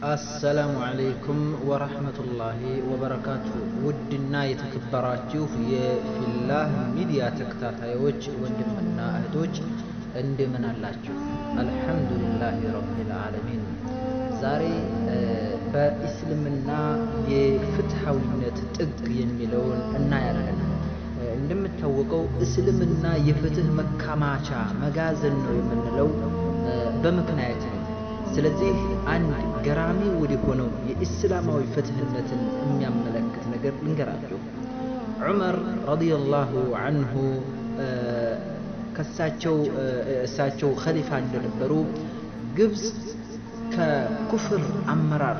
አሰላሙ አለይኩም ወረህመቱላሂ ወበረካቱ። ውድና የተከበራችሁ የፊላህ ሚዲያ ተከታታዮች ወንድምና እህቶች እንደምን አላችሁ? አልሐምዱሊላህ ረቢል ዓለሚን። ዛሬ በእስልምና የፍትሐዊነት ጥግ የሚለውን እናያለን። እንደሚታወቀው እስልምና የፍትህ መከማቻ መጋዘን ነው የምንለው በምክንያት ነው። ስለዚህ አንድ ገራሚ ወደ ሆነው የኢስላማዊ ፍትህነትን የሚያመለክት ነገር ልንገራችሁ። ዑመር ረዲየላሁ አንሁ ከሳቸው እሳቸው ኸሊፋ እንደነበሩ ግብፅ ከኩፍር አመራር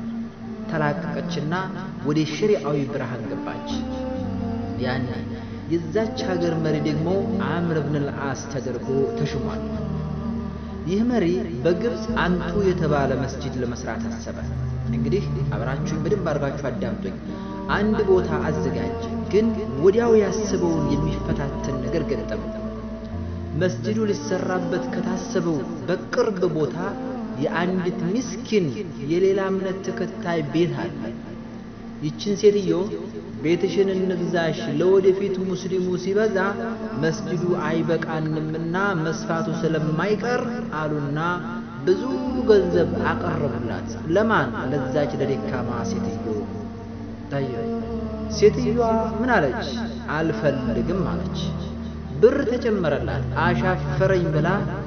ተላቀቀችና ወደ ሸሪዓዊ ብርሃን ገባች። ያን የዛች ሀገር መሪ ደግሞ አምር ብን ልዓስ ተደርጎ ተሽሟል። ይህ መሪ በግብፅ አንቱ የተባለ መስጂድ ለመስራት አሰበ። እንግዲህ አብራችሁኝ በደንብ አድርጋችሁ አዳምጡኝ። አንድ ቦታ አዘጋጀ፣ ግን ወዲያው ያስበውን የሚፈታተን ነገር ገጠመ። መስጂዱ ሊሰራበት ከታሰበው በቅርብ ቦታ የአንዲት ምስኪን የሌላ እምነት ተከታይ ቤት አለ። ይችን ሴትዮ ቤትሽን እንግዛሽ፣ ለወደፊት ሙስሊሙ ሲበዛ መስጂዱ አይበቃንምና መስፋቱ ስለማይቀር አሉና ብዙ ገንዘብ አቀረቡላት። ለማን? ለዛች ለደካማ ሴትዮ። ታየ። ሴትዮዋ ምን አለች? አልፈልግም አለች። ብር ተጨመረላት። አሻፈረኝ ብላ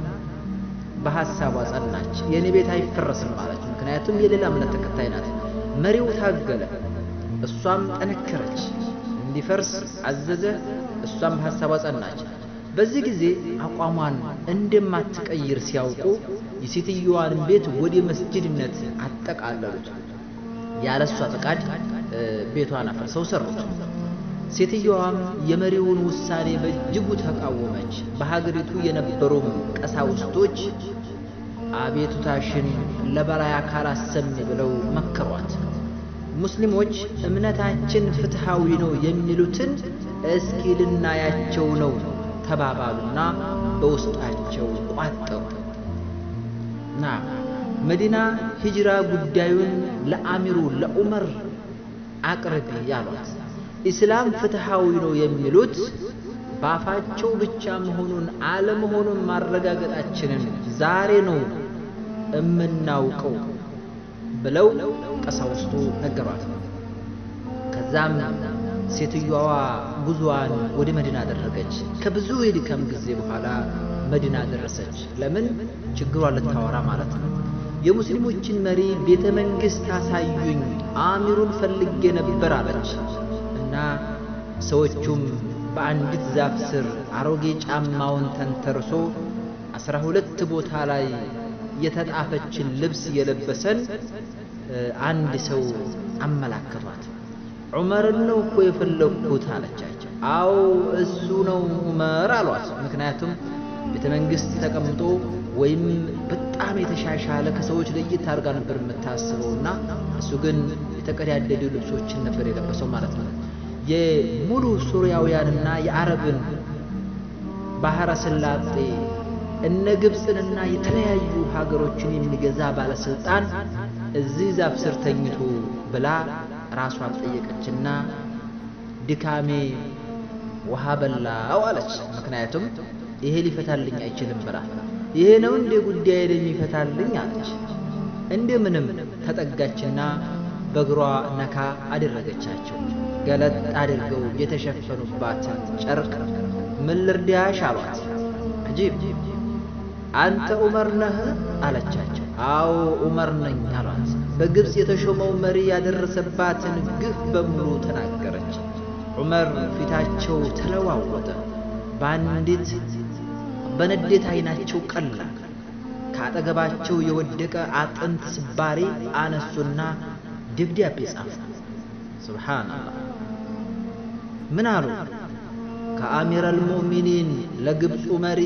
በሐሳቧ ጸናች። የእኔ ቤት አይፈረስም አለች። ምክንያቱም የሌላ እምነት ተከታይ ናት። መሪው ታገለ። እሷም ጠነከረች፣ እንዲፈርስ አዘዘ። እሷም በሐሳቧ ጸናች። በዚህ ጊዜ አቋሟን እንደማትቀይር ሲያውቁ የሴትዮዋን ቤት ወደ መስጂድነት አጠቃለሉት። ያለ እሷ ፈቃድ ቤቷን አፈርሰው ሰሩት። ሴትዮዋም የመሪውን ውሳኔ በእጅጉ ተቃወመች። በሀገሪቱ የነበሩም ቀሳውስቶች አቤቱታሽን ለበላይ አካል አሰሚ ብለው መከሯት። ሙስሊሞች እምነታችን ፍትሐዊ ነው የሚሉትን እስኪ ልናያቸው ነው ተባባሉና በውስጣቸው ቋጠሩ። ና መዲና ሂጅራ ጉዳዩን ለአሚሩ ለዑመር አቅርቢ ያሏት። ኢስላም ፍትሐዊ ነው የሚሉት በአፋቸው ብቻ መሆኑን አለመሆኑን ማረጋገጣችንን ዛሬ ነው እምናውቀው ብለው ቀሳውስቱ ነገሯት። ከዛም ሴትዮዋ ጉዞዋን ወደ መዲና አደረገች። ከብዙ የድካም ጊዜ በኋላ መዲና ደረሰች። ለምን? ችግሯን ልታወራ ማለት ነው። የሙስሊሞችን መሪ ቤተ መንግሥት አሳዩኝ፣ አሚሩን ፈልጌ ነበር አለች እና ሰዎቹም በአንዲት ዛፍ ስር አሮጌ ጫማውን ተንተርሶ አስራ ሁለት ቦታ ላይ የተጣፈችን ልብስ የለበሰን አንድ ሰው አመላከቷት። ዑመርን ነው እኮ የፈለግኩት አለቻቸው። አዎ እሱ ነው ዑመር አሏት። ምክንያቱም ቤተ መንግሥት ተቀምጦ ወይም በጣም የተሻሻለ ከሰዎች ለየት አድርጋ ነበር የምታስበውና እሱ ግን የተቀዳደዱ ልብሶችን ነበር የለበሰው ማለት ነው። የሙሉ ሱሪያውያንና የአረብን ባህረ ሰላጤ እነ ግብፅንና የተለያዩ ሀገሮችን የሚገዛ ባለስልጣን እዚህ ዛፍ ስር ተኝቶ ብላ ራሷን ጠየቀችና ድካሜ ውሃ በላው አለች። ምክንያቱም ይሄ ሊፈታልኝ አይችልም ብላ ይሄ ነው እንደ ጉዳይ የሚፈታልኝ አለች። እንደምንም ተጠጋችና በእግሯ ነካ አደረገቻቸው። ገለጥ አድርገው የተሸፈኑባትን ጨርቅ ምን ልርዳሽ አሏት። አጂብ አንተ ዑመር ነህ አለቻቸው። አዎ ዑመር ነኝ አሏት። በግብፅ የተሾመው መሪ ያደረሰባትን ግፍ በሙሉ ተናገረች። ዑመር ፊታቸው ተለዋወጠ። በአንዲት በንዴት አይናቸው ቀላ። ከአጠገባቸው የወደቀ አጥንት ስባሪ አነሱና ደብዳቤ ጻፉ። ሱብሓነላህ ምን አሉ? ከአሚር አልሙእሚኒን ለግብፁ መሪ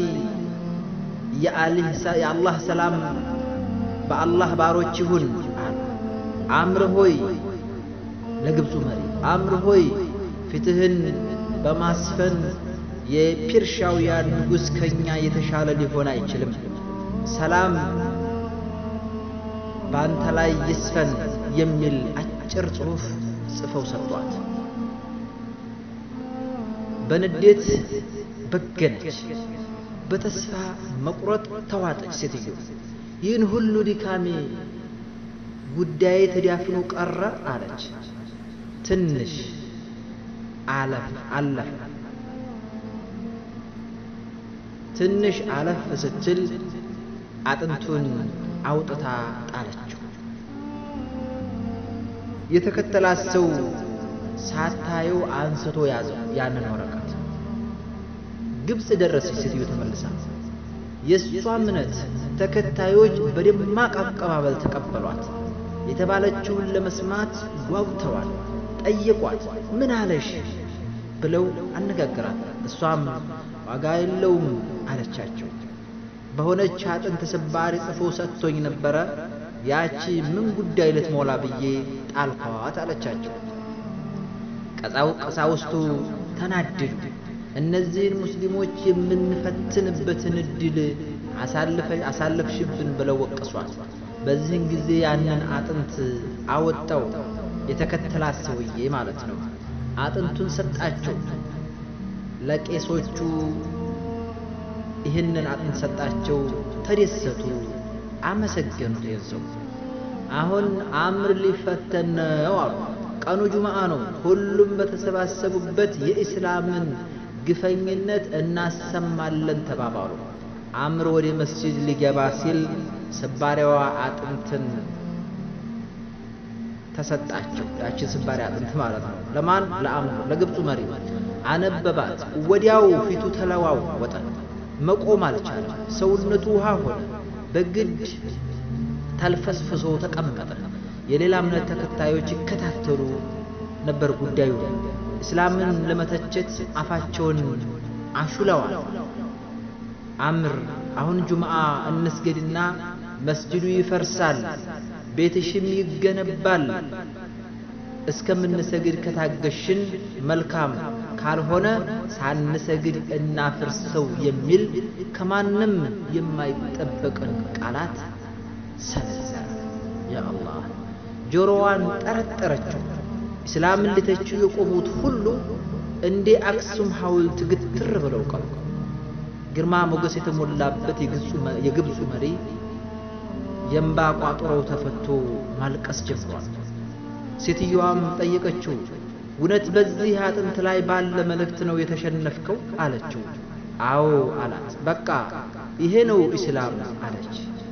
የአላህ ሰላም በአላህ ባሮች ይሁን አሉ። አምር ሆይ ለግብፁ መሪ አምር ሆይ ፍትህን በማስፈን የፒርሻውያን ንጉሥ ከኛ የተሻለ ሊሆን አይችልም። ሰላም በአንተ ላይ ይስፈን የሚል አጭር ጽሑፍ ጽፈው ሰጧት። በንዴት በገነች። በተስፋ መቁረጥ ተዋጠች። ሴትዮ ይህን ሁሉ ድካሜ ጉዳዬ ተዳፍኖ ቀረ አለች። ትንሽ አለፍ አለፈ። ትንሽ አለፍ ስትል አጥንቱን አውጥታ ጣለችው። የተከተላት ሰው ሳታየው አንስቶ ያዘው ያንን ወረቀት። ግብፅ ደረሰች ሴትዮ ተመልሳ። የእሷ እምነት ተከታዮች በደማቅ አቀባበል ተቀበሏት። የተባለችውን ለመስማት ጓጉተዋል። ጠየቋት። ምን አለሽ ብለው አነጋገራት። እሷም ዋጋ የለውም አለቻቸው። በሆነች አጥንት ስባሪ ጽፎ ሰጥቶኝ ነበረ። ያቺ ምን ጉዳይ ልትሞላ ብዬ ጣልኳት አለቻቸው። ቀሳው ቀሳውስቱ ተናደዱ። እነዚህን ሙስሊሞች የምንፈትንበትን እድል አሳለፍሽብን ብለው ወቀሷት። በዚህን ጊዜ ያንን አጥንት አወጣው የተከተላት ሰውዬ ማለት ነው። አጥንቱን ሰጣቸው ለቄሶቹ ይህንን አጥንት ሰጣቸው። ተደሰቱ፣ አመሰገኑት። የዘው አሁን አምር ሊፈተን ነው አሉ። ቀኑ ጁምዓ ነው። ሁሉም በተሰባሰቡበት የኢስላምን ግፈኝነት እናሰማለን ተባባሉ። አምር ወደ መስጂድ ሊገባ ሲል ስባሪዋ አጥንትን ተሰጣቸው። ያችን ስባሪ አጥንት ማለት ነው። ለማን? ለአምር ለግብፁ መሪ አነበባት። ወዲያው ፊቱ ተለዋወጠ። መቆም አልቻለም። ሰውነቱ ውሃ ሆነ። በግድ ተልፈስፍሶ ተቀመጠ። የሌላ እምነት ተከታዮች ይከታተሉ ነበር ጉዳዩ። እስላምን ለመተቸት አፋቸውን አሹለዋል። አምር አሁን ጁምዓ እንስገድና መስጅዱ ይፈርሳል፣ ቤትሽም ይገነባል። እስከምንሰግድ ከታገሽን መልካም፣ ካልሆነ ሳንሰግድ እናፍርሰው የሚል ከማንም የማይጠበቅን ቃላት ሰነዘረ። ያ አላህ ጆሮዋን ጠረጠረችው። እስላምን ሊተቹ የቆሙት ሁሉ እንደ አክሱም ሐውልት ግትር ብለው ቀሩ። ግርማ ሞገስ የተሞላበት የግብፁ መሪ የእምባ ቋጠሮው ተፈቶ ማልቀስ ጀምሯል። ሴትዮዋም ጠየቀችው፣ እውነት በዚህ አጥንት ላይ ባለ መልእክት ነው የተሸነፍከው? አለችው። አዎ አላት። በቃ ይሄ ነው ኢስላም አለች።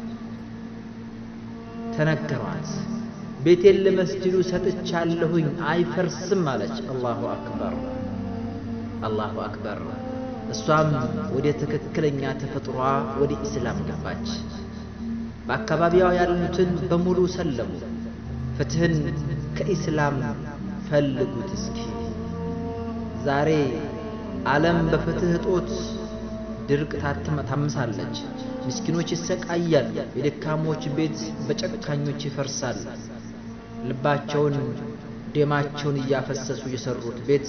ተነገሯት። ቤቴን ለመስጅዱ ሰጥቻለሁኝ አይፈርስም አለች። አላሁ አክበር አላሁ አክበር። እሷም ወደ ትክክለኛ ተፈጥሯ ወደ ኢስላም ገባች። በአካባቢዋ ያሉትን በሙሉ ሰለሙ። ፍትህን ከኢስላም ፈልጉት እስኪ። ዛሬ ዓለም በፍትህ እጦት ድርቅ ታምሳለች። ምስኪኖች ይሰቃያሉ። የደካሞች ቤት በጨካኞች ይፈርሳል። ልባቸውን ደማቸውን እያፈሰሱ የሰሩት ቤት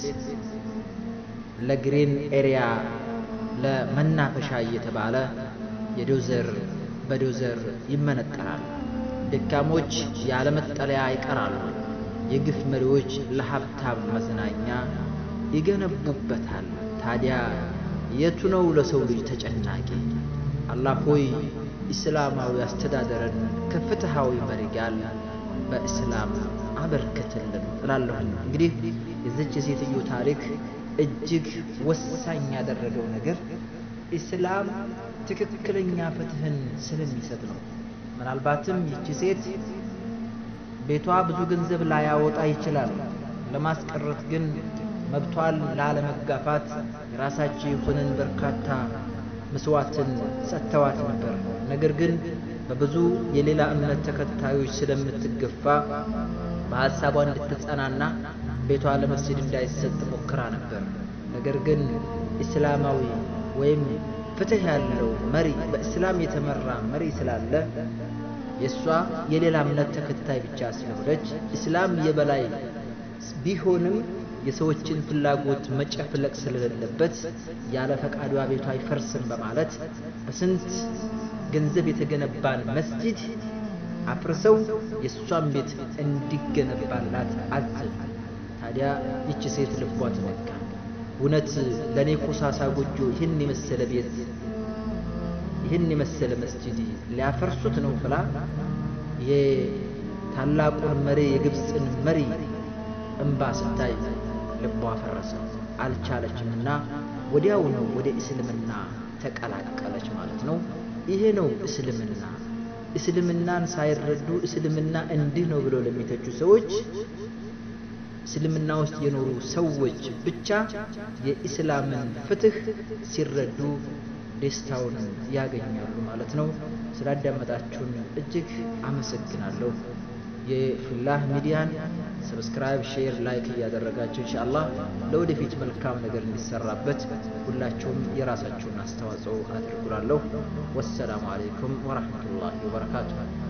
ለግሪን ኤሪያ ለመናፈሻ እየተባለ የዶዘር በዶዘር ይመነጠራል። ደካሞች ያለ መጠለያ ይቀራሉ። የግፍ መሪዎች ለሀብታም መዝናኛ ይገነቡበታል። ታዲያ የቱ ነው ለሰው ልጅ ተጨናቂ? አላህ ሆይ ኢስላማዊ አስተዳደርን ከፍትሃዊ መሪ ጋር በእስላም አበርክትልን እላለሁኝ። እንግዲህ የዚች የሴትዮ ታሪክ እጅግ ወሳኝ ያደረገው ነገር ኢስላም ትክክለኛ ፍትህን ስለሚሰጥ ነው። ምናልባትም ይቺ ሴት ቤቷ ብዙ ገንዘብ ላያወጣ ይችላል። ለማስቀረት ግን መብቷን ላለመጋፋት የራሳቸው የሆነን በርካታ መስዋዕትን ሰጥተዋት ነበር። ነገር ግን በብዙ የሌላ እምነት ተከታዮች ስለምትገፋ በሐሳቧ እንድትጸናና ቤቷ ለመስጂድ እንዳይሰጥ ሞክራ ነበር። ነገር ግን እስላማዊ ወይም ፍትህ ያለው መሪ በእስላም የተመራ መሪ ስላለ የእሷ የሌላ እምነት ተከታይ ብቻ ስለሆነች እስላም የበላይ ቢሆንም የሰዎችን ፍላጎት መጨፍለቅ ስለሌለበት ያለ ፈቃዷ ቤቷ አይፈርስም በማለት በስንት ገንዘብ የተገነባን መስጂድ አፍርሰው የእሷን ቤት እንዲገነባላት አዘዙ። ታዲያ ይቺ ሴት ልቧ ተነካ። እውነት ለእኔ ኮሳሳ ጎጆ ይህን የመሰለ ቤት ይህን የመሰለ መስጂድ ሊያፈርሱት ነው ብላ የታላቁን መሪ የግብፅን መሪ እምባ ስታይ ልቧ ፈረሰ። አልቻለችምና ወዲያውኑ ወደ እስልምና ተቀላቀለች ማለት ነው። ይሄ ነው እስልምና። እስልምናን ሳይረዱ እስልምና እንዲህ ነው ብለው ለሚተቹ ሰዎች እስልምና ውስጥ የኖሩ ሰዎች ብቻ የኢስላምን ፍትህ ሲረዱ ደስታውን ያገኛሉ ማለት ነው። ስላዳመጣችሁን እጅግ አመሰግናለሁ። የፊላህ ሚዲያን ሰብስክራይብ፣ ሼር፣ ላይክ እያደረጋችሁ ኢንሻአላህ ለወደፊት መልካም ነገር እንዲሰራበት ሁላችሁም የራሳችሁን አስተዋጽኦ አድርጉላለሁ። ወሰላሙ አለይኩም ወራህመቱላሂ ወበረካቱሁ።